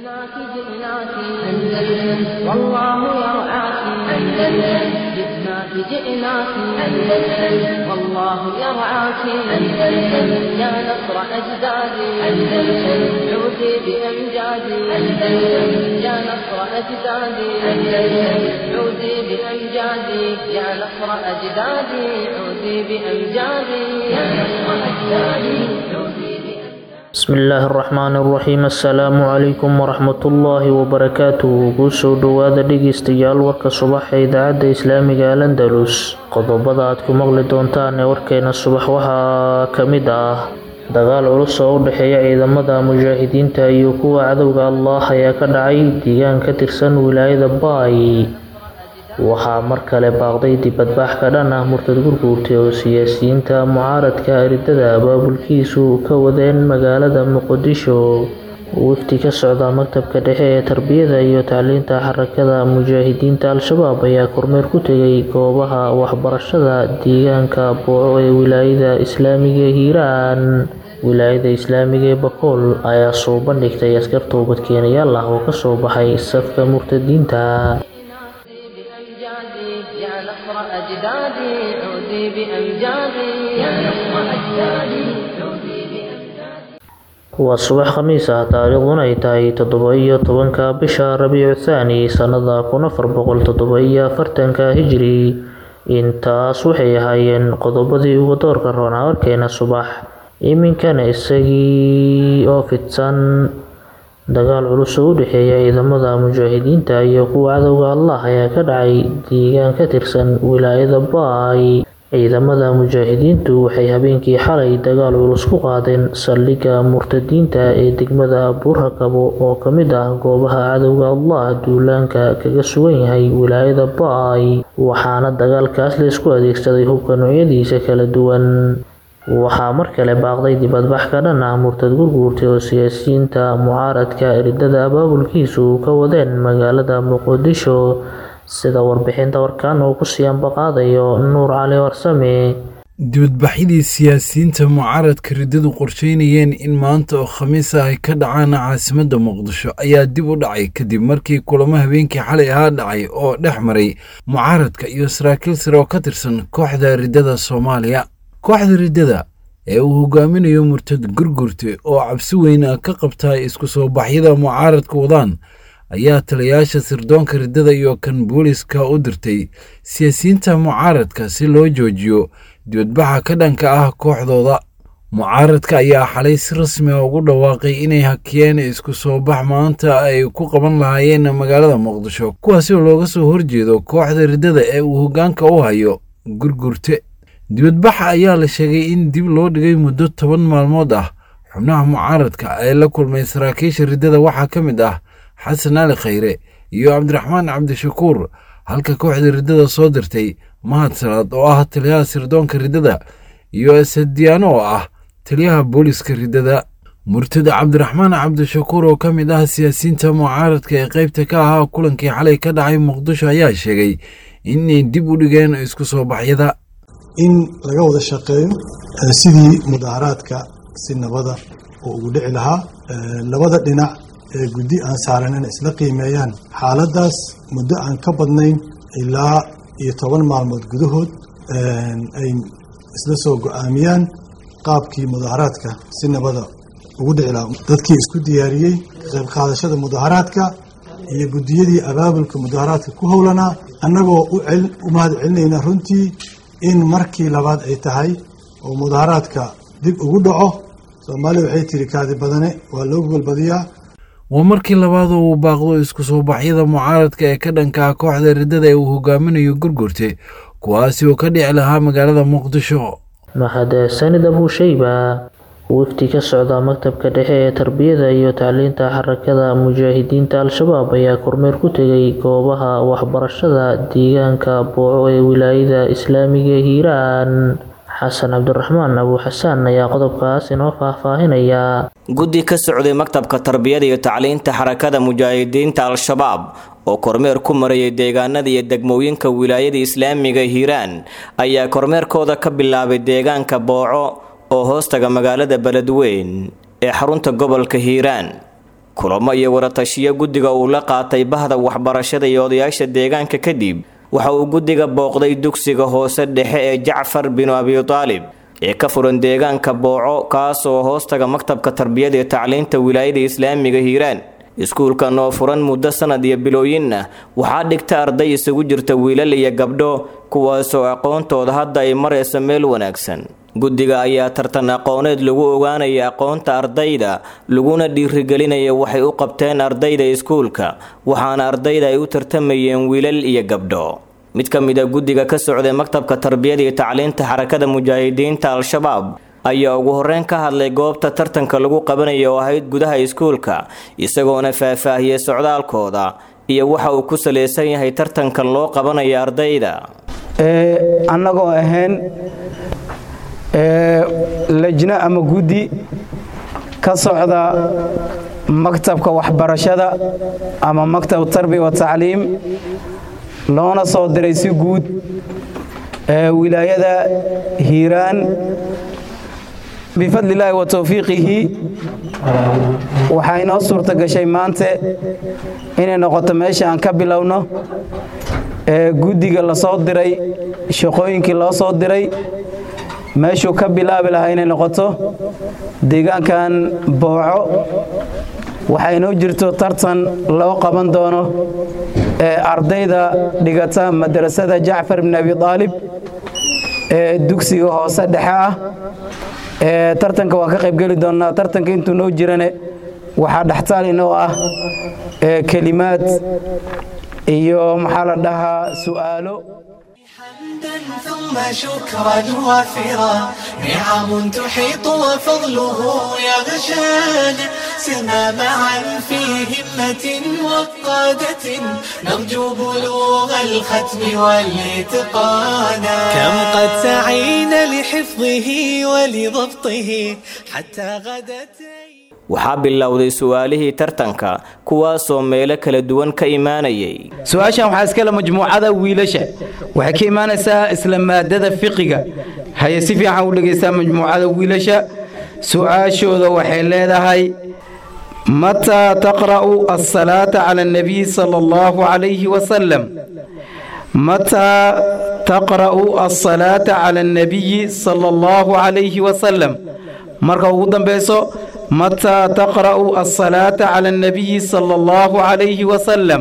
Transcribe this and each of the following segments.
جئناك جئناك أندلس والله يرعاك أندلس جئناك جئناك أندلس والله يرعاك أندلس يا نصر أجدادي أندلس عودي بأمجادي أندلس يا نصر أجدادي أندلس عودي بأمجادي يا نصر أجدادي عودي بأمجادي يا نصر أجدادي عودي بأمجادي بسم illaahi araxmaan araxiim assalaamu calaykum waraxmatullaahi wabarakaatuhu kusoo dhowaada dhegeystayaal warka subax ee idaacadda islaamiga al andalus qodobada aad ku maqli doontaan ee warkeena subax waxaa ka mid ah dagaal culus oo u dhexeeya ciidamada mujaahidiinta iyo kuwa cadowga allah ayaa ka dhacay deegaan ka tirsan wilaayada baay waxaa mar kale baaqday dibadbax ka dhan ah murtad gurguurtay oo siyaasiyiinta mucaaradka aridada abaabulkiisu ka wadeen magaalada muqdisho wafdi ka socda maktabka dhexe ee tarbiyada iyo tacliinta xarakada mujaahidiinta al-shabaab ayaa kormeer ku tegay goobaha waxbarashada deegaanka booco ee wilaayada islaamiga ee hiiraan wilaayada islaamiga ee bakool ayaa soo bandhigtay askar toobadkeenayaal ah oo kasoo baxay safka murtadiinta بأمجادي يا نصر أجدادي عودي بأمجادي يا نصر أجدادي عودي بأمجادي waa subax khamiis ah taariikhduna ay tahay toddoba iyo tobanka bisha rabiicu thaani sannada kun afar boqol toddoba iyo afartanka hijri intaas waxay ahaayeen qodobadii ugu doorka roonaa warkeena subax iminkana isagii oo fidsan dagaal culus oo u dhexeeya ciidamada mujaahidiinta iyo kuwa cadowga allah ayaa ka dhacay deegaan ka tirsan wilaayada baay ciidamada mujaahidiintu waxay habeenkii xalay dagaal culus ku qaadeen saldhigga murtadiinta ee degmada buurhakabo oo ka mid ah goobaha cadowga allah duulaanka kaga sugan yahay wilaayada baay waxaana dagaalkaas la isku adeegsaday hubka noocyadiisa kala duwan waxaa mar kale baaqday dibadbax ka dhan ah murtad gurguurtay oo siyaasiyiinta mucaaradka eridada abaabulkiisu ka wadeen magaalada muqdisho sida warbixinta warkaan uu ku sii ambaqaadayo nuur cali warsame dibadbaxyadii siyaasiyiinta mucaaradka riddadu qorsheynayeen in maanta oo khamiis ah ay ka dhacaan caasimadda muqdisho ayaa dib u dhacay kadib markii kulamo habeenkii xalay ahaa dhacay oo dhex maray mucaaradka iyo saraakiil sare oo ka tirsan kooxda riddada soomaaliya kooxda riddada ee uu hogaaminayo murtad gurgurte oo cabsi weyn ka qabtaa isku soo baxyada mucaaradka wadaan ayaa taliyayaasha sirdoonka riddada iyo kan booliska u dirtay siyaasiyiinta mucaaradka si loo joojiyo dibadbaxa ka dhanka ah kooxdooda mucaaradka ayaa xalay si rasmi ah ugu dhawaaqay inay hakiyeen isku soo bax maanta ay ku qaban lahaayeen magaalada muqdisho kuwaasi oo looga soo horjeedo kooxda riddada ee uu hoggaanka u hayo gurgurte dibadbaxa ayaa la sheegay in dib loo dhigay muddo toban maalmood ah xubnaha mucaaradka ee la kulmay saraakiisha riddada waxaa ka mid ah xasan ali khayre iyo cabdiraxmaan cabdishakuur halka kooxda riddada soo dirtay mahad salaad oo ah taliyaha sirdoonka riddada iyo asadiyaano oo ah taliyaha booliska riddada murtada cabdiraxmaan cabdishakuur oo ka mid ah siyaasiyiinta mucaaradka ee qaybta ka ahaa kulankii xalay ka dhacay muqdisho ayaa sheegay inay dib u dhigeen isku soo baxyada in laga wada shaqeeyo sidii mudaaharaadka si nabada oo ugu dhici lahaa labada dhinac ee guddi aan saaran in isla qiimeeyaan xaaladdaas muddo aan ka badnayn ilaa iyo toban maalmood gudahood ay isla soo go-aamiyaan qaabkii mudaaharaadka si nabada ugu dhici lahaa dadkii isku diyaariyey qayb qaadashada mudaaharaadka iyo guddiyadii abaabulka mudaaharaadka ku howlanaa annagoo u mahad celinayna runtii in markii labaad ay tahay oo mudaaharaadka dib ugu dhaco soomaaliya waxay tiri kaadi badane waa loo golbadiyaa waa markii labaadoo uu baaqdo isku soo baxyada mucaaradka ee ka dhanka ah kooxda riddada ee uu hogaaminayo gurgurte kuwaasi oo ka dhici lahaa magaalada muqdisho mahadsanid abuushayba wafdi ka socda maktabka dhexe ee tarbiyada iyo tacliinta xarakada mujaahidiinta al-shabaab ayaa kormeer ku tegay goobaha waxbarashada deegaanka booco ee wilaayada islaamiga ee hiiraan xasan cabdiraxmaan abu xasaan ayaa qodobkaas inoo faahfaahinaya guddi ka socday maktabka tarbiyada iyo tacliinta xarakada mujaahidiinta al-shabaab oo kormeer ku marayay deegaanada iyo degmooyinka wilaayada islaamiga hiiraan ayaa kormeerkooda ka bilaabay deegaanka booco oo hoostaga magaalada beledweyn ee xarunta gobolka hiiraan kulamo iyo waratashiyo guddiga uu la qaatay bahda waxbarashada iyo odayaasha deegaanka kadib waxa uu guddiga booqday dugsiga hoose dhexe ee jacfar binu abitaalib ee ka furan deegaanka booco kaasoo hoostaga maktabka tarbiyada iyo tacliinta wilaayada islaamiga hiiraan iskuulkan oo furan muddo sanad iyo bilooyinna waxaa dhigta arday isugu jirta wiilal iyo gabdho kuwaasoo aqoontooda hadda ay maraysa meel wanaagsan guddiga ayaa tartan aqooneed lagu ogaanaya aqoonta ardayda laguna dhiirigelinaya waxay u qabteen ardayda iskuulka waxaana ardayda ay u tartamayeen wiilal iyo gabdho mid ka mid a guddiga ka socday maktabka tarbiyada iyo tacliinta xarakada mujaahidiinta al-shabaab ayaa ugu horreyn ka hadlay goobta tartanka lagu qabanaya oo ahayd gudaha iskuulka isagoona faahfaahiyey socdaalkooda iyo waxa uu ku salaysan yahay tartankan loo qabanaya ardayda annagoo ahayn lajno ama guddi ka socda maktabka waxbarashada ama maktab tarbiya watacliim loona soo diray si guud wilaayada hiiraan bifadli illaahi wa towfiiqihi waxaa inoo suurta gashay maante inay noqoto meesha aan ka bilowno guddiga la soo diray shaqooyinkii loo soo diray meeshuu ka bilaabi lahaa inay noqoto deegaankan booco waxaa inoo jirto tartan loo qaban doono ee ardayda dhigata madrasada jacfar bin abi aalib ee dugsiga hoose dhexe ah ee tartanka waan ka qaybgeli doonnaa tartanka intuu noo jirane waxaa dhextaal inoo ah kelimaad iyo maxaa la dhahaa su'aalo ثم شكرا وافرا نعم تحيط وفضله يغشانا سرنا معا في همة وقادة نرجو بلوغ الختم والاتقانا كم قد سعينا لحفظه ولضبطه حتى غدت waxaa bilowday su'aalihii tartanka kuwaasoo meelo kala duwan ka imaanayay su-aashan waxaa iskale majmuucada wiilasha waxay ka imaanaysaa isla maadada fiqiga haye si fiican u dhegaysaa majmuucada wiilasha su-aashooda waxay leedahay mataa taqra'u asalaata cala annabiy sala allahu calayhi wasalam mataa taqra'u asalaata cala annabiyi sala allahu calayhi wasalam marka ugu dambayso متى تقرأ الصلاة على النبي صلى الله عليه وسلم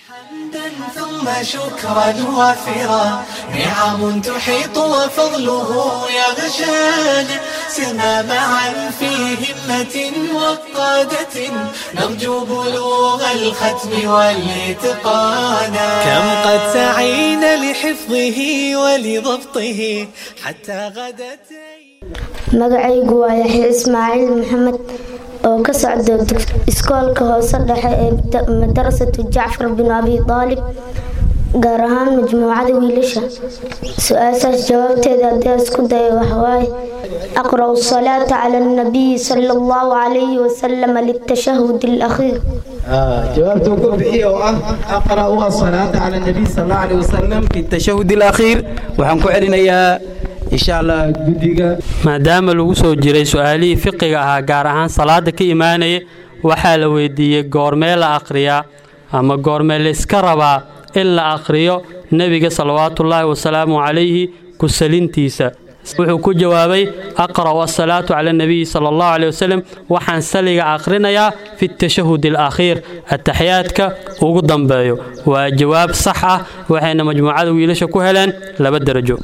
ثم شكرا وافرا نعم تحيط وفضله يغشانا سرنا معا في همة وقادة نرجو بلوغ الختم والاتقانا كم قد سعينا لحفظه ولضبطه حتى غدت magacaygu waa yaxya ismaaciil maxamed oo ka socda iskoolka hoose dhexe ee madarasatu jacfar bin abi aalib gaar ahaan majmuucada wiilasha su-aashaas jawaabteeda haddii isku dayo waxawaaye aqra'u salaata cala annabiyi sala allahu calayhi wasalam litashahud alakhiir jawaabta ugu bixiya oo ah aqra'u asalaata cala annabiy sal allahu calayhi wasalam fi tashahud alakhiir waxaan ku celinayaa insha allah guddiga maadaama lagu soo jiray su-aalihii fiqiga ahaa gaar ahaan salaada ka imaanaya waxaa la weydiiyey goormee la akhriyaa ama goormee layska rabaa in la akhriyo nebiga salawaatullaahi wasalaamu calayhi kusalintiisa wuxuu ku jawaabay aqra'u asalaatu cala annabiyi sala allahu caleyh wasalam waxaan saliga akhrinayaa fi tashahud alakhiir ataxiyaadka ugu dambeeyo waa jawaab sax ah waxayna majmuucada wiilasha ku heleen laba derajo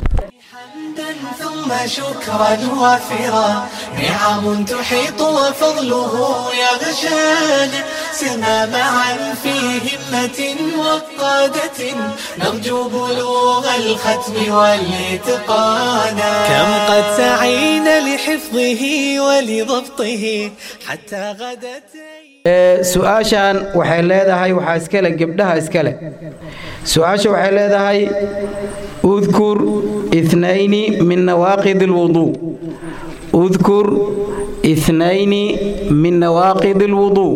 ثم شكرا وافرا نعم تحيط وفضله يغشانا سرنا معا في همة وقادة نرجو بلوغ الختم والاتقانا كم قد سعينا لحفظه ولضبطه حتى غدت su-aashan waxay leedahay waxaa iskale gebdhaha iskale su-aasha waxay leedahay udkur ithnayni min nawaaqid alwuduu udkur ithnayni min nawaaqid alwuduu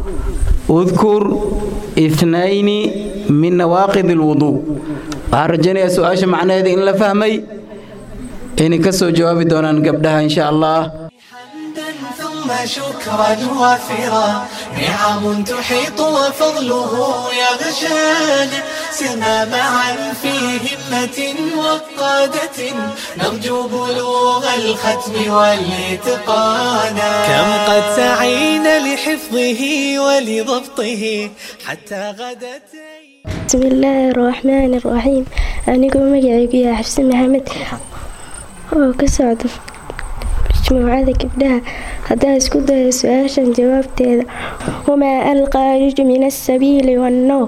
udkur ithnayni min nawaaqid alwuduu waxaan rajaynayaa su-aasha macnaheeda in la fahmay inay ka soo jawaabi doonaan gabdhaha insha allah ثم ثم شكرا وافرا نعم تحيط وفضله يغشانا سرنا معا في همة وقادة نرجو بلوغ الختم والاتقانا كم قد سعينا لحفظه ولضبطه حتى غدت بسم الله الرحمن الرحيم anigoo magacaygu yahay xabsi maxamed oo ka socda majmuucada gabdhaha haddaan isku dayo su-aashan jawaabteeda wamaa alqaariju min asabiili wannowm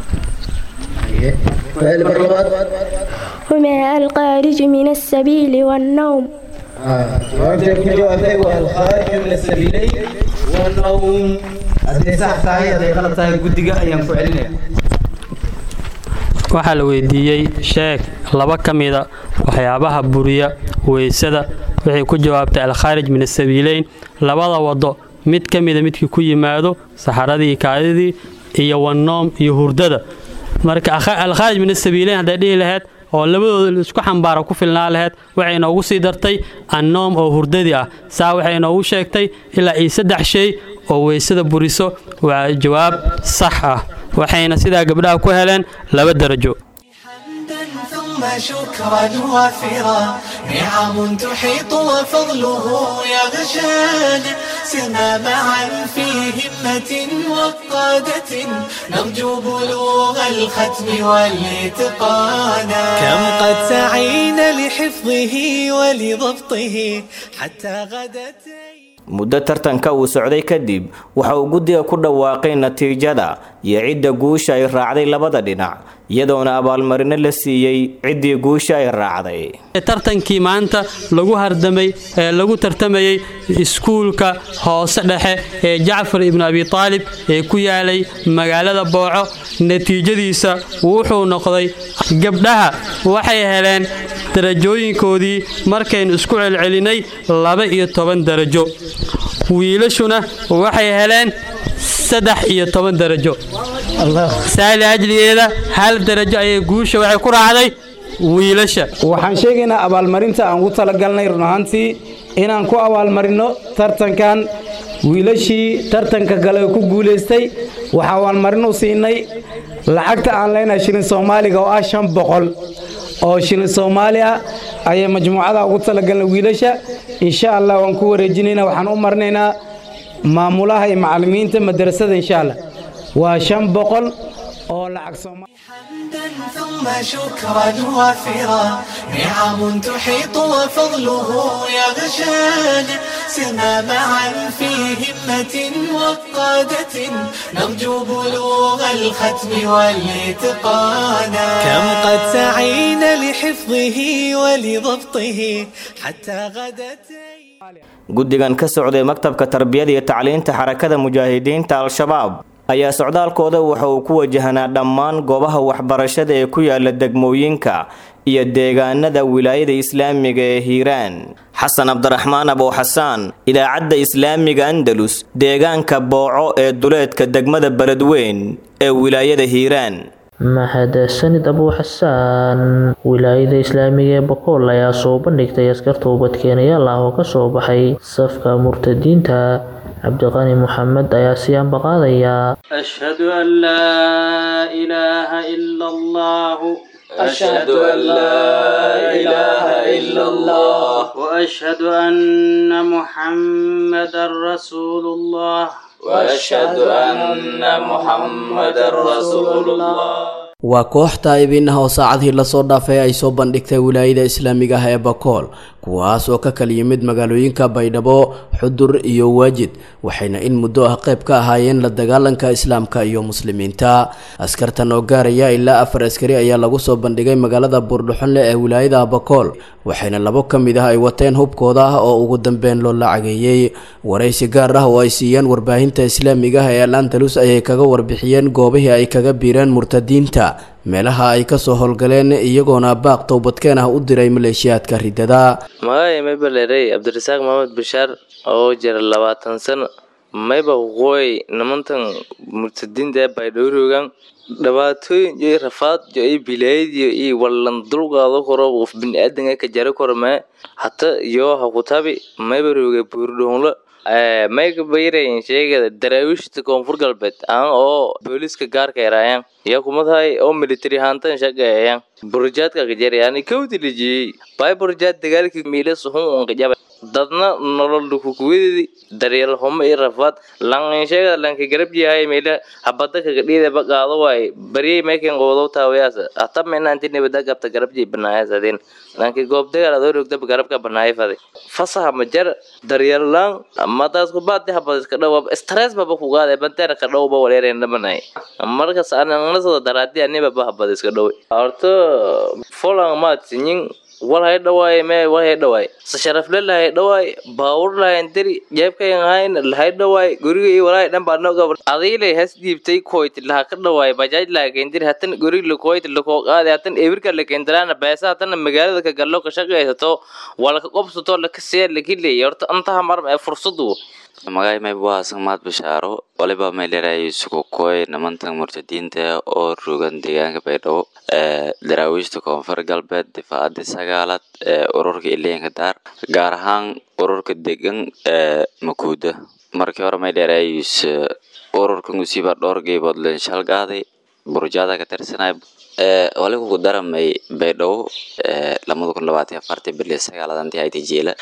wamaa alqaariju min asabiili wannowm jawaabta ku jawaabtay waa alkhaariju min asabiilayn wanowm hadday sax tahay hadday qalad tahay guddiga ayaan ku celinaya waxaa la weydiiyey sheeg laba ka mida waxyaabaha buriya weysada waxay ku jawaabtay alkhaarij min asabiileyn labada wado mid ka mida midkii ku yimaado saxaradii kaadidii iyo wannoom iyo hurdada marka alkhaarij min asabiileyn hadday dhihi lahayd oo labadooda isku xambaara ku filnaa lahayd waxay inoogu sii dartay annoom oo hurdadii ah saa waxay inoogu sheegtay ilaa iyo saddex shay oo weysada buriso waa jawaab sax ah waxayna sidaa gabdhaha ku heleen laba darajo ثم شكرا وافرا نعم تحيط وفضله يغشانا سرنا معا في همة وقادة نرجو بلوغ الختم والاتقانا كم قد سعينا لحفظه ولضبطه حتى غدت muddo tartanka uu socday kadib waxa uu guddiga ku dhawaaqay natiijada iyo cidda guusha ay raacday labada dhinac iyadoona abaalmarino la siiyey ciddii guusha ay raacday tartankii maanta lagu hardamay ee lagu tartamayey iskuulka hoose dhexe ee jacfar ibnu abi taalib ee ku yaalay magaalada booco natiijadiisa wuxuu noqday gabdhaha waxay heleen darajooyinkoodii markaynu isku celcelinay laba iyo toban darajo wiilashuna waxay heleen saddex iyo toban darajo saali ajligeeda hal darajo ayay guusha waxay ku raacday wiilasha waxaan sheegaynaa abaalmarinta aan ugu talagalnay run ahaantii inaan ku abaalmarino tartankan wiilashii tartanka gale ku guulaystay waxaa abaalmarin u siinay lacagta aan leenahay shilin soomaaliga oo ah shan boqol oo shilin soomaali ah ayay majmuucada ugu talagalnay wiilasha insha allah waan ku wareejinaynaa waxaan u marinaynaa maamulaha iyo macallimiinta madrasada insha allah waa shan boqol oo lacag soomaali ثم شكرا وافرا نعم تحيط وفضله يغشانا سرنا معا في همة وقادة نرجو بلوغ الختم والاتقانا كم قد سعينا لحفظه ولضبطه حتى غدت guddigan ka socday maktabka tarbiyada iyo tacliinta xarakada mujaahidiinta al-shabaab ayaa socdaalkooda waxa uu ku wajahanaa dhammaan goobaha waxbarashada ee ku yaala degmooyinka iyo deegaanada wilaayada islaamiga ee hiiraan xasan cabdiraxmaan abow xasaan idaacadda islaamiga andalus deegaanka booco ee duleedka degmada beledweyn ee wilaayada hiiraan mahadsanid abuu xasaan wilaayada islaamiga ee boqol ayaa soo bandhigtay askar toobadkeenayaal ah oo kasoo baxay safka murtadiinta cabdiqani maxamed ayaa sii ambaqaadayaa أشهد أن لا إله إلا الله أشهد أن لا إله إلا الله وأشهد أن محمدا رسول الله وأشهد أن محمدا رسول الله waa koox taa'ibinaha oo saacadihii lasoo dhaafay ay soo bandhigtay wilaayada islaamiga ah ee bakool kuwaas oo ka kala yimid magaalooyinka baydhabo xudur iyo waajid waxayna in muddo ah qayb ka ahaayeen la dagaalanka islaamka iyo muslimiinta askartan oo gaaraya ilaa afar askari ayaa lagu soo bandhigay magaalada buurdhuxonle ee wilaayada bakool waxayna labo ka mid ah ay wateen hubkooda ah oo ugu dambeyn loo lacageeyey waraysi gaar ah oo ay siiyeen warbaahinta islaamiga ah ee al andalus ayay kaga warbixiyeen goobihii ay kaga biireen murtadiinta meelaha ay kasoo howlgaleen iyagoona baaq towbadkeen ah u diray maleeshiyaadka ridada magacay mayba leerey cabdirasaaq maxamed bashaar oo jira labaatan sano mayba waqooyi nimantan murtadiinta ee baydhowrogan dhibaatooyin iyo rafaad iyo bilaayadiyo iyo wallan dulqaado koro qof biniaadanka ka jari karo mee hata iyo hakutabi mayba rooga buurdhoonla mayka bayrayin sheegada daraawiishta koonfur galbeed aan oo booliska gaarka eraayaan yaa kuma tahay oo military haantan shaqeeyaan burjaadka kajarayaan kawdi lijiyey bay burjaad dagaalkii miila suhun un kajaba dadna nolol dukukuwadeedi daryeel humo iyo rafaad langin sheegada lanka garab yahay meela habada kaga dhiida ba qaado waay baryay maykan qoodow taawayaas hata mena inti nibada qabta garab jay banaayas adin lanki goob dagaal adoo rogda garabka banaay faday fasaha ma jar daryeel lang madaas ku baadi habad iska dhaw stress baba ku qaade banteena ka dhaw ba waleereen dhamanay markas aanan nasada daraadi aniba ba habad iska dhaw horto folang maad sinyin wal hay dhawaay me wal hay dhawaay sa sharafle lahay dhawaay baawur lahayn diri jeebkayan hayn lahay dhawaay guriga iyo walaay dhan baa noo gabar adiilay has dhiibtay koyt laha ka dhawaay bajaaj laha keendiri hatan guriga lakoyt lakoo qaade hatan ebirka la keendiraana beesa hatana magaalada ka gallo ka shaqaysato wala ka qobsato laka see lakileey horta antaha mar ee fursadu magay may buhasan maad bishaaro waliba may leerahay sukukoy nimantan murtadiinta oo rogan deegaanka baydhabo daraawiishta koonfur galbeed difaacadii sagaalaad ee ururka ileenka daar gaar ahaan ururka degan ee makuuda markii hore may leerahayis ururka musiiba dhowr geybood leen shalgaaday burjaada ka tirsanay waliba ku daramay baydhabo lamada kun labaatan afartii bili sagaaladantii hayta jeela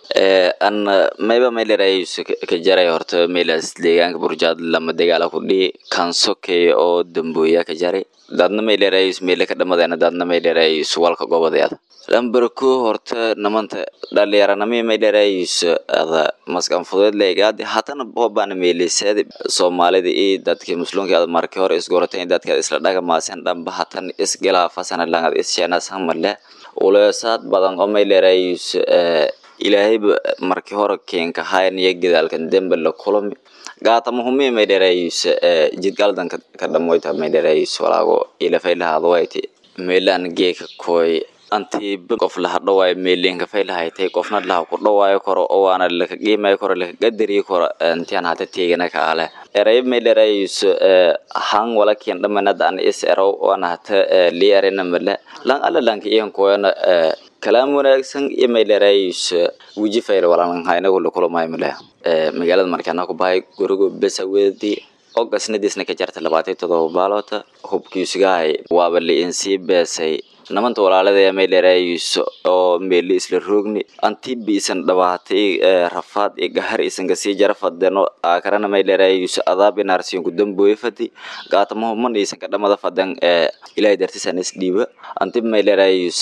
an mayba may leerahayis ka jaray horta meelaas deegaanka burjaad lama dagaala ku dhihi kansokey oo dambooya ka jaray dadna may leerahayis meele ka dhamadeena dadna may leerahayis walka gobodeeda lambarko horta namanta dhalinyaranami may leerahayis ada maskan fudeed leegaadi hatana bobana meeliseed soomaalida iyo dadki muslimka ada markii hore isgoratan dadka isla dhagamaasan dhamba hatan isgilaafasan langad issheenasamale uleesaad badan oo may leerahayis ilaahayba markii hore keenka hayniyo gadaalkan dembe la kulami gaatama humi may dherayis jidgaldan ka dhamoyta may dherayis walaago ilafaylahaadwayti meelaan geeka koy anti qof laha dhawaayo meelinka faylahaytay qofna laha ku dhawaayo koro oo waana laka qiimayo koro laka gadariyo koro intian hata teegana ka ale eray may dherayis hang wala kian dhamanada an is erow waana hata li erina male lang ala lanka iyan koyana kalaam wanaagsan iyo may dherayis wiji fayr walanha inagu lakulamayo male magaalada markaana ku bahay gurigo besa wedi ogasnadiisna ka jarta labaatan todoba baaloota hubkiisugahay waaba liinsii beesay namanta walaalada may dherayis oo meeli isla roogni anti biisan dhabaatay rafaad iyo gahar isan kasii jara fadeno aakarana may dherayis adaab inaarsiyon ku dambooye fadi gaatamaho man isan ka dhamada fadan ilahay dartisan is dhiiba anti may dherayis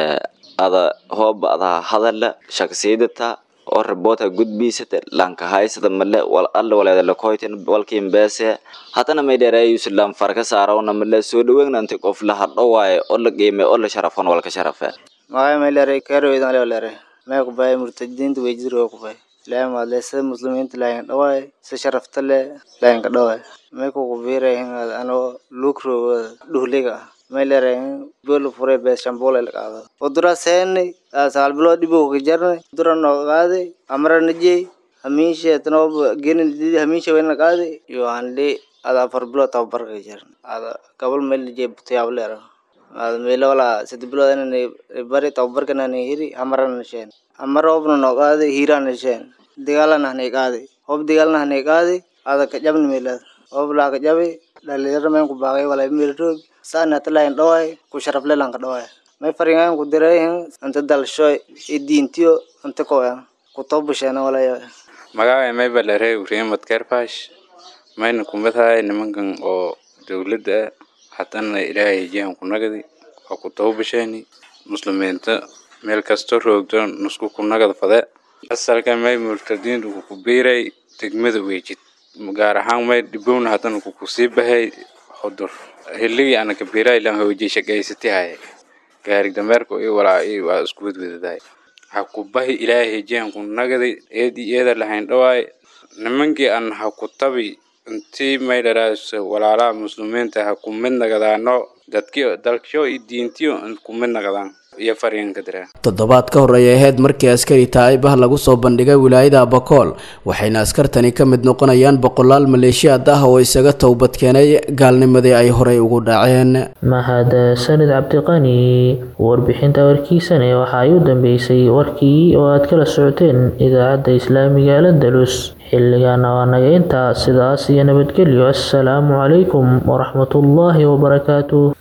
ada hooba adaa hadala shaqsiidata oo raboota gudbiisata lanka haysada male wal alla waleeda lakoyten walkiin beese hatana may dheereeyus lan farka saarawna male soo dhaweynanti qof la hadho waaye oo la qiime oo la sharafon walka sharafe magay may leeray karoydan leo leeray may ku bahay murtadiinta wejidro ku bahay ilaahay maadle sida muslimiinta laayin dhawaay si sharafta le laayinka dhawaay may ku kubiiray anoo lukro dhuhliga ah may leeray bolu furay bees shambool la qaado udura seeni saal bilood dhibo ka jarnay udura noo qaaday amra najey hamiisha tanoo genin didi hamiisha wayna qaaday iyo hanli ada afar bilood tababar ka jarn ada gabal meel najey butayaab leero ada meelo wala saddex bilood inaan bari tababarkana na hiri amrana nasheen amar obna noo qaaday hiiraan nasheen dagaalana hanay qaaday hob dagaalna hanay qaaday ada ka jabni meelad hob laa ka jabi dhalinyaro meen ku baaqay wala meel roog saana talayn dhawaay ku sharaf le lanka dhawaay may faringaan ku direehin inta dalshoy i diintiyo inta koya ku tobusheena walaya magacay may balarey uriimad kerfash mayna kumadahay nimankan oo dowladda ah hatana ilaahay jihan ku nagadi waa ku tobusheeni muslimiinta meel kasto roogto nusku ku nagad fade asalka may murtadiintu ku biiray degmada weejid gaar ahaan may dhibowna haddana kukusii bahay xudur hiligii ana kabiraa ilan hoojiye shaqaysati haye gaarig dameerka i walaa i waa isku wadwadadaay ha ku bahi ilaahay hejiyan ku nagaday eed i eeda lahayn dhawaay nimankii an ha ku tabi intii may dharaas walaalaha muslimiinta ha ku mid nagadaano dadkii dalkyo i diintiyo ku mid nagadaan iyo fariinka diraa toddobaad ka hor ay ahayd markii askari taa'ib ah lagu soo bandhigay wilaayada abakool waxayna askartani ka mid noqonayaan boqolaal maleeshiyaad ah oo isaga towbad keenay gaalnimadii ay horey ugu dhaceen mahad sanid cabdiqani warbixinta warkiisane waxa ay u dambeysay warkii oo aad kala socoteen idaacadda islaamiga alandalus xilligaana waa naga intaa sidaas iyo nabadgelyo assalaamu calaykum waraxmatullaahi wabarakaatuh